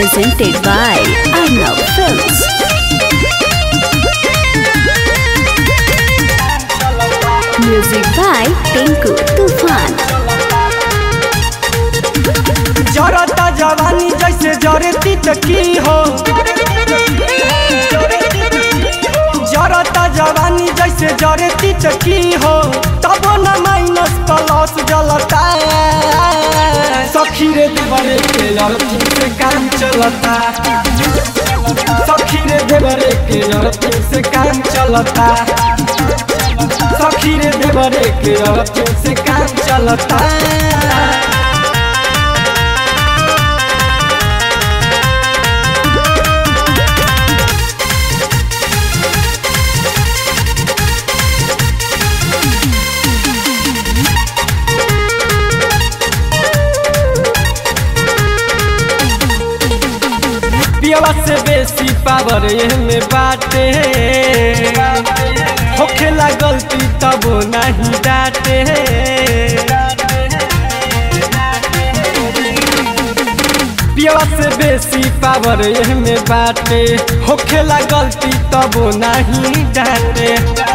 presented by Arnav Films. Music by Tinku Tufan. जरता जवानी जैसे जरती त की हो जरता जवानी जैसे जरती त की हो तब न माइनस प्लस जलता सखी रे देवरे के अर्थी से काम चलता सखी रे देवरे के अर्थी से काम चलता सखी रे देवरे के अर्थी से काम चलता पियवा से बेसी पावर में बाटे होखेला गलती तब नहीं डाटे पियवा से बेसी पावर में बाटे होखेला गलती तब नहीं डाटे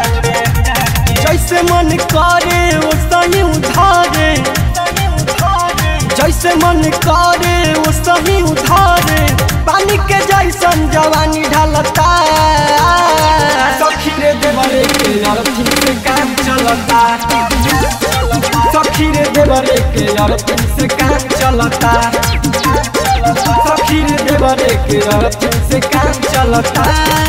जैसे मन करे वो सही उधारे जैसे मन करे वो सही उधारे पानी के जैसन जवानी ढलता सखी रे देवरे के अर्थी से काम चलता सखी रे देवरे के अर्थी से काम चलता सखी रे देवरे के अर्थी से काम चलता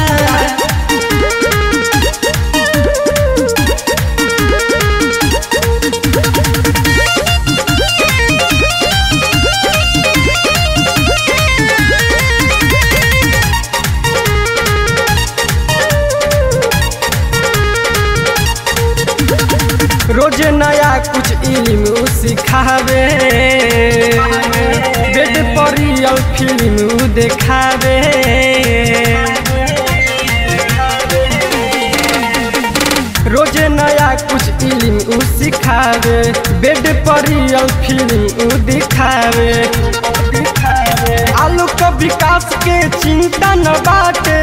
रोज नया कुछ इल्म सिखावे बेड पर रियल फिल्म देखावे रोज नया कुछ इल्म सिखावे बेड पर रियल फिल्म दिखावे आलू के विकास के चिंता न बाटे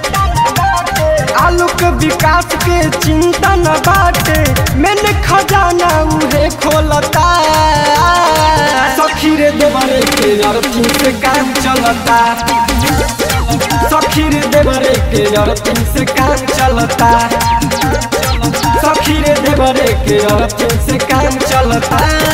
आलू के विकास के चिंता न बाटे मैंने खजाना उहे खोलता सखी रे देवरे के अर्थी से काम चलता सखी रे देवरे के अर्थी से काम चलता सखी रे देवरे के अर्थी से काम चलता